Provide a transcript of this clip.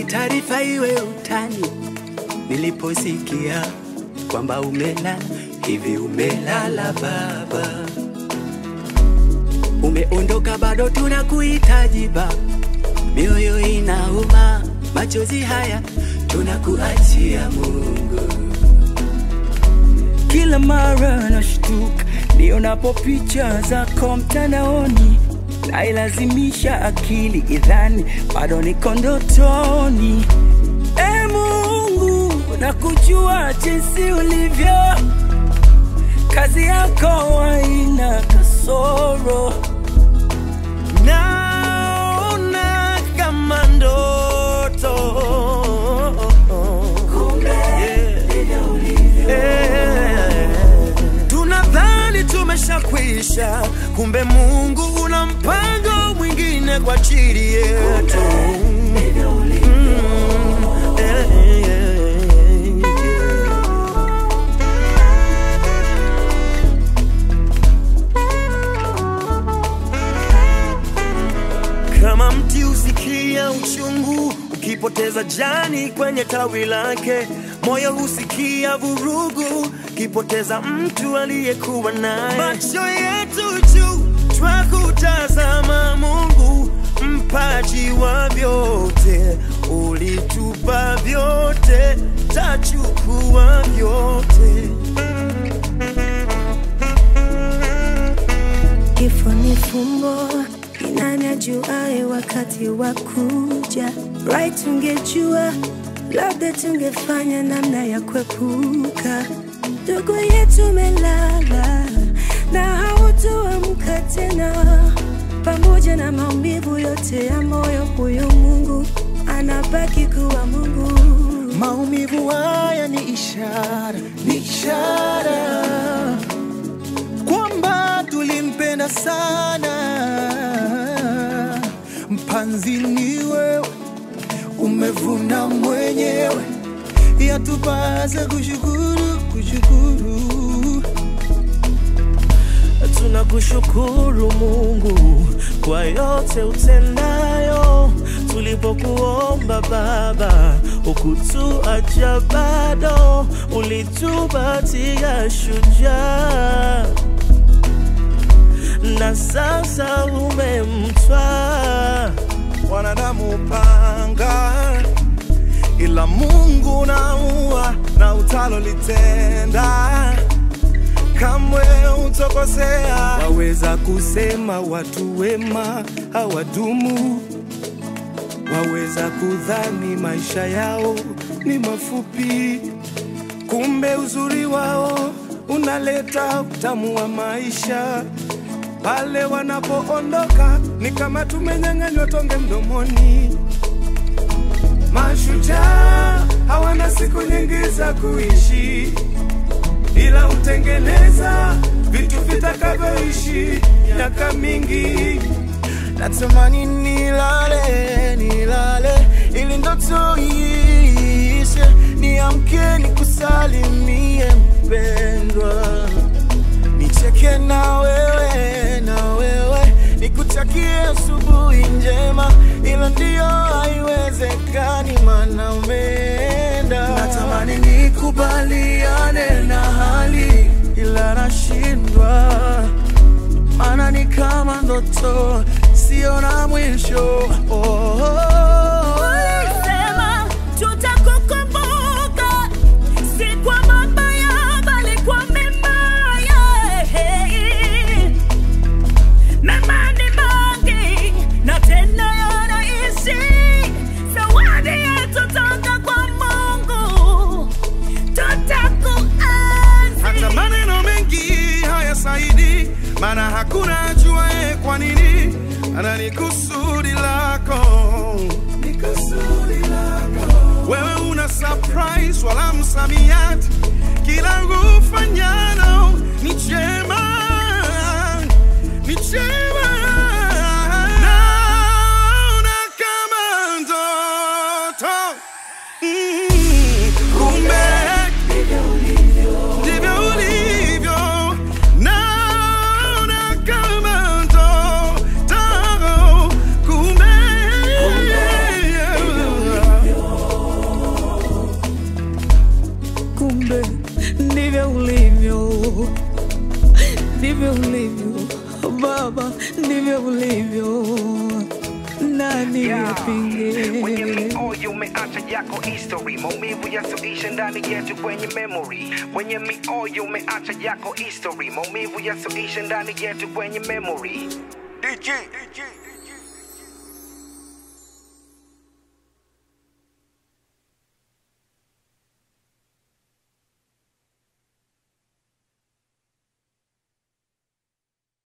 hii taarifa iwe utani, niliposikia kwamba umelala hivi. Umelala baba, umeondoka, bado tunakuhitaji baba, mioyo inauma, machozi haya tunakuachia Mungu. Kila mara nashtuka nionapo picha zako mtandaoni, nailazimisha akili idhani bado niko ndotoni. E Mungu, nakujua jinsi ulivyo, kazi yako haina kasoro. naona kama ndoto Yeah. tunadhani tumeshakwisha kumbe mungu una mpango mwingine kwa ajili yetu Mm. Yeah, yeah, yeah. kama mti husikia uchungu ukipoteza jani kwenye tawi lake, moyo husikia vurugu ukipoteza mtu aliyekuwa naye. Macho yetu juu twakutazama Mungu, mpaji wa vyote, ulitupa vyote, tachukua vyote. Kifo ni fumbo, ni nani ajuaye wakati wa kuja? Right, tungejua labda tungefanya namna ya kuepuka. Ndugu yetu melala na hautoamka tena, pamoja na maumivu yote ya moyo, huyo Mungu anabaki kuwa Mungu. Maumivu haya ni ishara, ni ishara kwamba tulimpenda sana. Mpanzi ni wewe, umevuna mwenyewe, yatupasa kushukuru, kushukuru. Tunakushukuru Mungu kwa yote utendayo. Tulipokuomba Baba, ukutuacha bado, ulitupatia shujaa, na sasa umemtwaa wanadamu panga, ila Mungu naua na utalolitenda kamwe utokosea. Waweza kusema watu wema hawadumu, waweza kudhani maisha yao ni mafupi, kumbe uzuri wao unaleta utamu wa maisha. Pale wanapoondoka ni kama tumenyang'anywa tonge mdomoni. Mashujaa hawana siku nyingi za kuishi ila hutengeneza vitu vitakavyoishi miaka mingi. Natamani nilale, nilale ili ndoto iishe, niamke nikusalimie mpendwa, nicheke na wewe, na wewe nikutakie asubuhi njema, ila ndiyo haiwezekani, maana umeenda. Natamani nikubaliane na hali, ila nashindwa, maana ni kama ndoto, sio na mwisho. Oh, oh, oh. Ulisema tutakukumbuka, si kwa mabaya bali kwa mema. yeah. Mema ni mengi na tena yanaishi, zawadi yetu toka kwa Mungu, tutakuenzi. hata maneno mengi hayasaidi, maana hakuna ajuaye kwa nini. Ana ni kusudi lako, ni kusudi lako. Wewe una surprise wala msamiati, kila ufanyalo ni chema, ni chema. Naona kama ndoto Mm, kumbe ndivyo ulivyo, naona kama ndoto, kumbe kumbe ndivyo ulivyo, ndivyo ulivyo Baba, ndivyo ulivyo. Nani Kwenye yapinge? mioyo umeacha yako history, maumivu yasoisha ndani yetu kwenye memory. Kwenye mioyo umeacha yako history, maumivu yasoisha ndani yetu kwenye memory. DJ, DJ.